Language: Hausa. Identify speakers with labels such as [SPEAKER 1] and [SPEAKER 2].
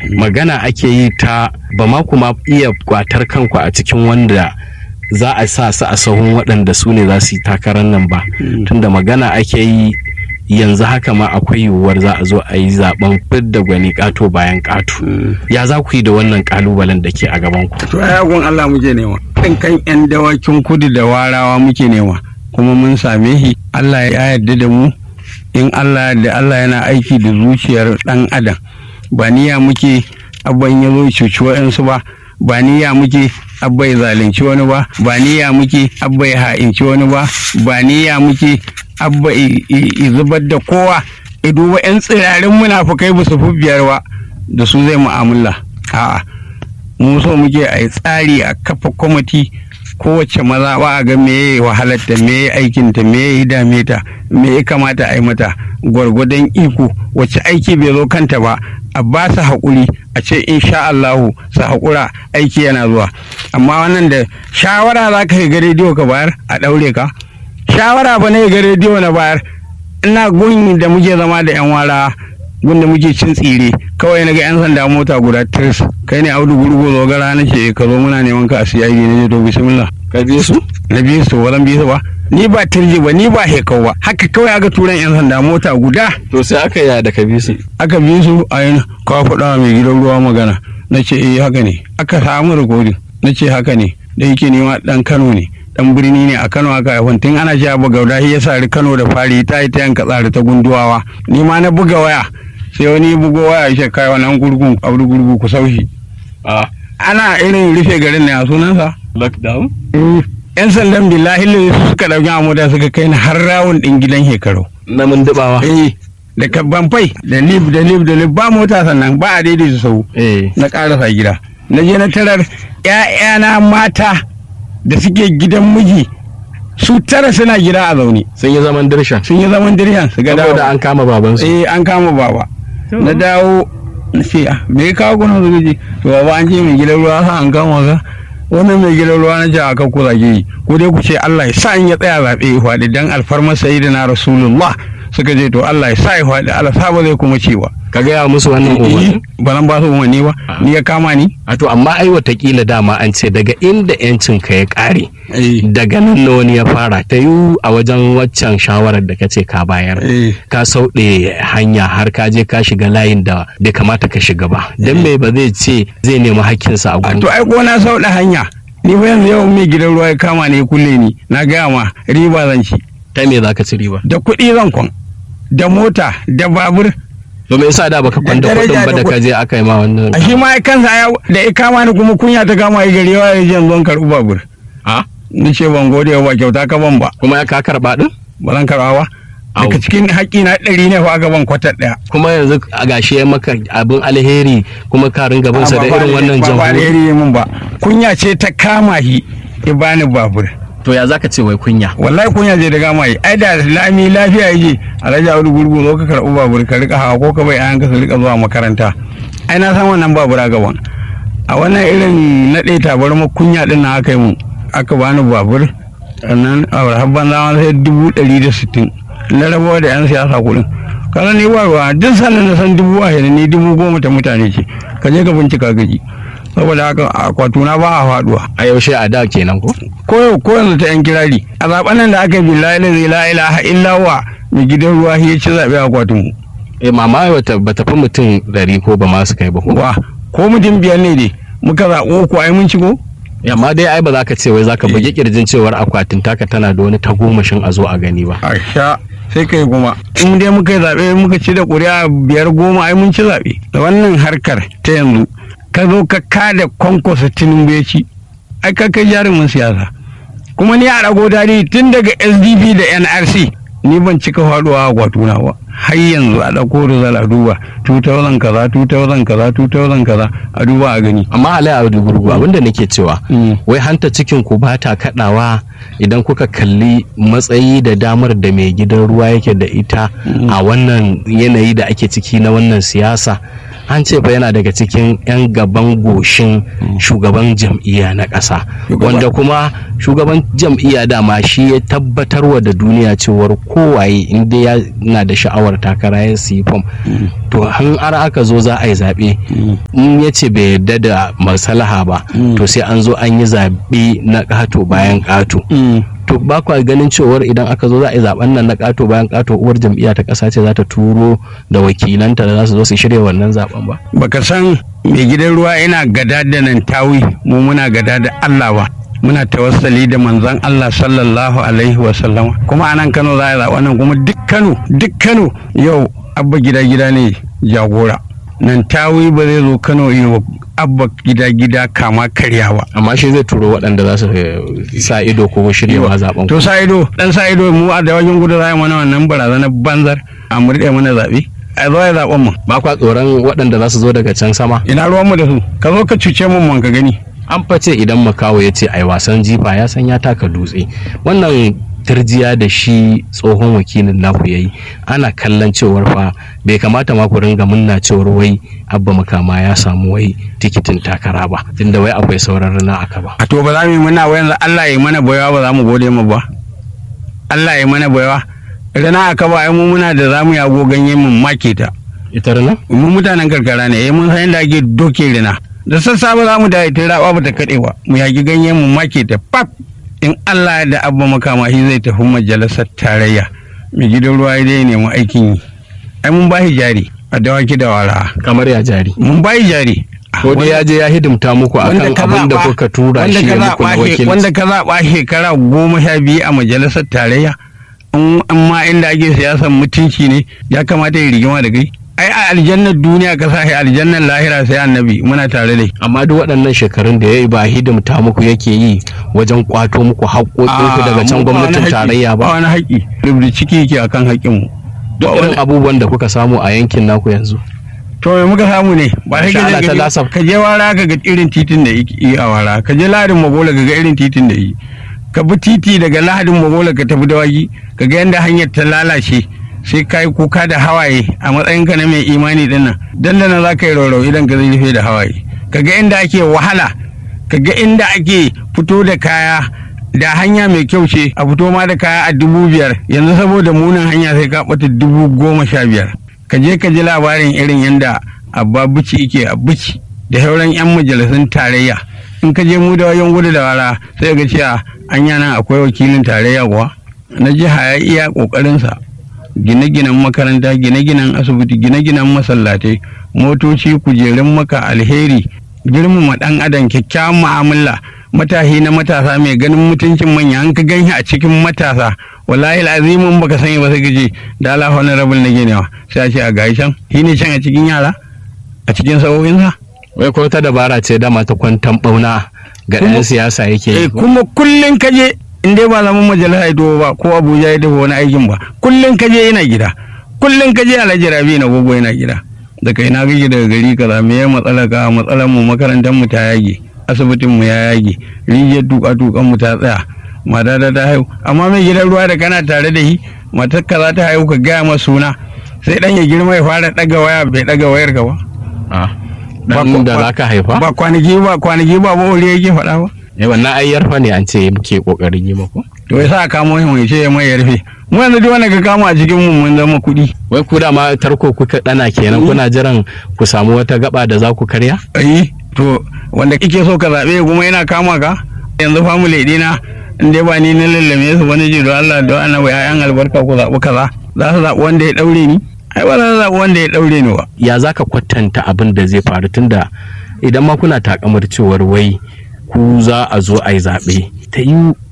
[SPEAKER 1] magana ake yi ta ba ma kuma iya kwatar kanku a cikin wanda za a sa su a sahun waɗanda su ne za su yi takarar nan ba tunda magana ake yi yanzu haka ma akwai yiwuwar za a zo a yi zaben fidda gwani ƙato bayan ƙato ya za ku yi da wannan ƙalubalen da ke a gaban ku
[SPEAKER 2] to ai gun Allah muke nema kan kan yan dawakin kudu da warawa muke nema kuma mun same shi Allah ya yarda da mu in Allah da Allah yana aiki da zuciyar dan adam ba niyya muke abban ya zo cuci wa'yansu ba ba niyya muke abba ya zalunci wani ba ba niyya muke abba ya ha'inci wani ba ba niyya muke abba i zubar da kowa i duba yan tsirarin munafukai ba su fi biyar ba da su zai mu'amala a'a mu so muke a yi tsari a kafa kwamiti kowace maza ba a ga me ya wahalarta me ya aikinta me ya dame ta me ya kamata a yi mata gwargwadon iko wacce aiki bai zo kanta ba a ba su haƙuri a ce insha Allahu su haƙura aiki yana zuwa amma wannan da shawara za ka ga rediyo ka bayar a ɗaure ka shawara ba ne ga rediyo na bayar ina gun da muke zama da yan wara gun da muke cin tsire kawai na ga yan sanda mota guda tirs kai ne audu gurgu zo gara na ce ka zo muna neman ka a siya ne to bismillah
[SPEAKER 1] ka bi su
[SPEAKER 2] na biyu su walan biyu ba ni ba turji ba ni ba hekau ba haka kawai aka turan yan sanda mota guda
[SPEAKER 1] to sai aka yi da ka bi su
[SPEAKER 2] aka bi su a yin kawo faɗa mai gidan ruwa magana na ce eh haka ne aka samu rikodin na ce haka ne da yake nema dan kano ne dan birni ne a kano aka haifan tun ana cewa buga gauda ya sari kano da fari ta yi ta yanka tsari ta gunduwawa ni ma na buga waya sai wani bugo waya ya kai wannan gurgun abu gurgu ku saushi ana irin rufe garin ne a sunansa
[SPEAKER 1] lockdown
[SPEAKER 2] yan sandan billahi su suka dauki amuda suka kai ni har rawun din gidan hekaro
[SPEAKER 1] na mun dubawa
[SPEAKER 2] eh da kabban fai da lib da lib da lib ba mota sannan ba a daidai su sau
[SPEAKER 1] eh
[SPEAKER 2] na karasa gida na je na tarar ƴaƴana mata da suke gidan miji su tara suna gida a zaune
[SPEAKER 1] sun yi zaman dirshan
[SPEAKER 2] sun yi zaman diryan su ga dawo
[SPEAKER 1] saboda an kama babansu
[SPEAKER 2] eh an kama baba na dawo na ce ah me ya kawo kuna zuwa ji to baba an ce mai gidan ruwa sa an kama ka wannan mai gidan ruwa na ce a kan ku zage yi ko dai ku ce Allah ya sa in ya tsaya zaɓe ya faɗi dan alfarmar sayyidina rasulullah suka ce to Allah ya sa ya faɗi Allah sa ba zai kuma cewa
[SPEAKER 1] ka gaya musu wannan umarni
[SPEAKER 2] ba nan ba su umarni ba ni ya kama ni
[SPEAKER 1] a to amma ai watakila dama an ce daga inda yancin ka ya kare daga nan na wani ya fara ta yi a wajen waccan shawarar da ka ce ka bayar
[SPEAKER 2] Eh.
[SPEAKER 1] ka sauɗe hanya har ka je ka shiga layin da bai kamata ka shiga ba don me ba zai ce zai nemi hakkinsa a
[SPEAKER 2] a
[SPEAKER 1] gun
[SPEAKER 2] to ai ko na sauɗa hanya ni fa yanzu yau mai gidan ruwa ya kama ne ya kulle ni na gaya ma riba zan ci
[SPEAKER 1] ta me za ka ci riba
[SPEAKER 2] da kuɗi zan kwan da mota da babur
[SPEAKER 1] to me yasa da baka kwanda
[SPEAKER 2] daraja
[SPEAKER 1] kuɗin ba
[SPEAKER 2] da
[SPEAKER 1] da ka je aka yi ma wannan
[SPEAKER 2] a shi ma ai kansa ya da ya kama ni kuma kunya ta kama ya gari yawa ya je zuwan karɓi babur
[SPEAKER 1] a
[SPEAKER 2] ni ce ban gode ba kyauta ka ban ba
[SPEAKER 1] kuma ya ka karɓa din
[SPEAKER 2] ba zan karɓa ba
[SPEAKER 1] Au.
[SPEAKER 2] daga cikin haƙƙi na ɗari ne fa aka ban kwatar ɗaya
[SPEAKER 1] kuma yanzu a gashi ya maka abin alheri kuma ka ringa bin sa da
[SPEAKER 2] Ba- ba-
[SPEAKER 1] irin wannan
[SPEAKER 2] ba- ba
[SPEAKER 1] jamhuri
[SPEAKER 2] alheri ya min ba kunya ce ta kama shi ya bani babur
[SPEAKER 1] to ya zaka ce wai kunya
[SPEAKER 2] wallahi kunya je da gama yi ai da lami lafiya yake alhaji audu gurgu zo ka karɓi babur ka rika hawa ko ka bai ayan ka su rika zuwa makaranta ai na san wannan babura gaban a wannan irin naɗe tabarma kunya din na aka yi mu aka bani babur sannan a habban zama sai dubu ɗari da sittin na rabawa da yan siyasa kuɗin kaza ni ba ruwa duk sannan na san dubu ashirin ni dubu goma ta mutane ce ka je ka bincika gaji saboda haka akwatuna ba a faɗuwa
[SPEAKER 1] a yaushe a da kenan ko
[SPEAKER 2] ko ko yanzu ta yan kirari a zaben nan da aka yi billahi la la ilaha illa wa mai gidan ruwa shi ya ci zabe a kwatin mu
[SPEAKER 1] eh mama bata bata fi mutum ɗari ko ba ma su kai ba ko
[SPEAKER 2] wa ko mutum biyar ne dai muka zaɓo ko ai mun shigo
[SPEAKER 1] amma dai ai ba za ka ce wai za ka bugi kirjin cewar akwatin taka tana da wani tagomashin a zo a gani ba
[SPEAKER 2] a sha sai kai kuma in dai muka yi zaɓe muka ci da ƙuri'a biyar goma ai mun ci zaɓe da wannan harkar ta yanzu ka zo ka kada kwankwasa tinubu ya ci ai ka kai jarumin siyasa kuma ni a rago tarihi tun daga sdp da nrc ni ban cika faɗuwa a kwatuna ba har yanzu a ɗauko rizal a duba 2000 kaza 2000 kaza 2000 kaza a duba a gani
[SPEAKER 1] amma alai a gurgu abinda nake cewa
[SPEAKER 2] Mm.
[SPEAKER 1] wai hanta cikin ku ba ta kadawa idan kuka kalli matsayi da damar da mai gidan ruwa yake da ita a wannan yanayi da ake ciki na wannan siyasa an ce fa yana daga cikin 'yan gaban goshin shugaban jam'iyya na ƙasa wanda kuma shugaban jam'iyya dama shi ya tabbatarwa da duniya cewar kowaye inda yana da sha'awar takara ya siyi fom to han ar aka zo za a yi zaɓe in ya ce bai yarda da masalaha ba to sai an zo an yi zaɓe na ƙato bayan ƙato to ba kwa ganin cewar idan aka zo za a yi zaben nan na ƙato bayan ƙato uwar jam'iyya ta ƙasa ce za ta turo da wakilanta da za su zo su shirya wannan zaben ba
[SPEAKER 2] baka san mai gidan ruwa yana gada da nan tawi mu muna gada da Allah ba muna tawassali da manzon Allah sallallahu alaihi wa sallama kuma anan Kano za a yi zaben nan kuma duk Kano duk Kano yau abba gida gida ne jagora nan tawi ba zai zo Kano yi abba gida gida kama karyawa
[SPEAKER 1] amma shi zai turo waɗanda za su sa ido ko shiryawa zaben
[SPEAKER 2] to sa ido dan sa ido mu a da wajen gudu za mana wannan barazanar banzar a murɗe mana zaɓe a zo ya zaɓen mu
[SPEAKER 1] ba kwa tsoron waɗanda za su zo daga can sama
[SPEAKER 2] ina ruwan mu da su ka zo ka cuce mu man ka gani
[SPEAKER 1] an face idan makawo ya ce ai wasan jifa ya san ya taka dutse wannan turjiya da shi tsohon wakilin naku ya yi ana kallon cewar fa bai kamata ma ku ringa munna cewar wai abba makama ya samu wai tikitin takara ba tunda wai akwai sauran rana aka ba
[SPEAKER 2] a to ba za mu yi muna wayan Allah ya yi mana baiwa ba za mu gode mu ba Allah ya yi mana baiwa rana aka ba ai mu muna da za mu yago ganye mu make ta
[SPEAKER 1] ita rana
[SPEAKER 2] mu mutanen karkara ne eh mun san yadda ake doke rana da sassa ba za mu da ita raba ba ta kaɗe ba mu yagi ganye mu make ta pap in Allah da abba makama shi zai tafi majalisar tarayya mai gidan ruwa dai nemi aikin yi ai mun bashi jari a dawaki da wara
[SPEAKER 1] kamar ya jari
[SPEAKER 2] mun bashi jari
[SPEAKER 1] ko dai ya je ya hidimta muku akan abin da kuka tura shi ya muku na wakilci
[SPEAKER 2] wanda ka zaɓa shekara goma sha biyu a majalisar tarayya in ma inda ake siyasan mutunci ne ya kamata ya rigima da kai ai a aljannar duniya ka sa aljannar lahira sai annabi muna tare da
[SPEAKER 1] amma duk waɗannan shekarun da ya yi ba hidimta muku yake yi wajen kwato muku haƙoƙinku daga can gwamnatin tarayya ba
[SPEAKER 2] wani haƙi rubda ciki yake akan haƙin mu
[SPEAKER 1] duk irin abubuwan da kuka samu a yankin naku yanzu
[SPEAKER 2] to me muka samu ne ba sai ka je ka je wara ka ga irin titin da yi a wara ka je ladin magola ka ga irin titin da yi ka bi titi daga lahadin magola ka tafi dawaki ka ga yadda hanyar ta lalace sai ka yi kuka da hawaye a matsayinka na mai imani din nan dandana za ka yi raurau idan ka zai rufe da hawaye ka ga inda ake wahala ka ga inda ake fito da kaya da hanya mai kyau ce a fito ma da kaya a dubu biyar yanzu saboda munin hanya sai ka ɓata dubu goma sha biyar ka je ka ji labarin irin yadda abba bici ike a bici da sauran 'yan majalisun tarayya in ka je mu da wajen gudu da wara sai ga cewa an nan akwai wakilin tarayya kuwa na jiha ya iya ƙoƙarinsa gine-ginen makaranta gine-ginen asibiti gine-ginen masallatai motoci kujerun maka alheri girmama dan adam kyakkyawan mu'amala matahi na matasa mai ganin mutuncin manya an ka ganshi a cikin matasa wallahi azimin baka sani ba sai kace da Allah honorable na ginewa sai a ce a gashi can shi ne can a cikin yara a cikin sa'o'insa
[SPEAKER 1] wai ko ta dabara ce dama ta kwantan bauna ga ɗan siyasa yake yi
[SPEAKER 2] kuma kullun kaje in dai ba zaman majalisa ya ba ko abuja ya dafa wani aikin ba kullum ka je yana gida kullum ka je alhaji rabi na gogo yana gida da kai na gaji daga gari kaza me ya matsala ka matsalar mu makarantar mu ta yage asibitin mu ya yage rijiyar tuka tukan mu ta tsaya mata da ta haihu amma mai gidan ruwa da kana tare da shi matar ka za ta haihu ka gaya masa suna sai dan ya girma ya fara daga waya bai daga wayar ka ba
[SPEAKER 1] dan da za ka haifa
[SPEAKER 2] ba kwanaki ba kwanaki ba ba yake faɗa ba
[SPEAKER 1] eh wannan ai yarfa ne an ce muke kokarin yi muku
[SPEAKER 2] to ya sa kamo shi mai ce mai yarfe mu yanzu duk wanda ka kama a cikin mu mun zama kuɗi
[SPEAKER 1] wai ku da ma tarko kuka dana kenan kuna jiran ku samu wata gaba da za ku karya
[SPEAKER 2] ai to wanda kike so ka zabe kuma yana kama ka yanzu family dina in dai ba ni na lallame su wani ji don Allah don annabi ayan albarka ku zaɓi kaza za su zaɓi wanda ya daure ni ai ba za su zaɓi wanda ya daure ni ba
[SPEAKER 1] ya za ka kwatanta abin da zai faru tunda idan ma kuna takamar cewar wai ku za a zo a yi zaɓe ta yi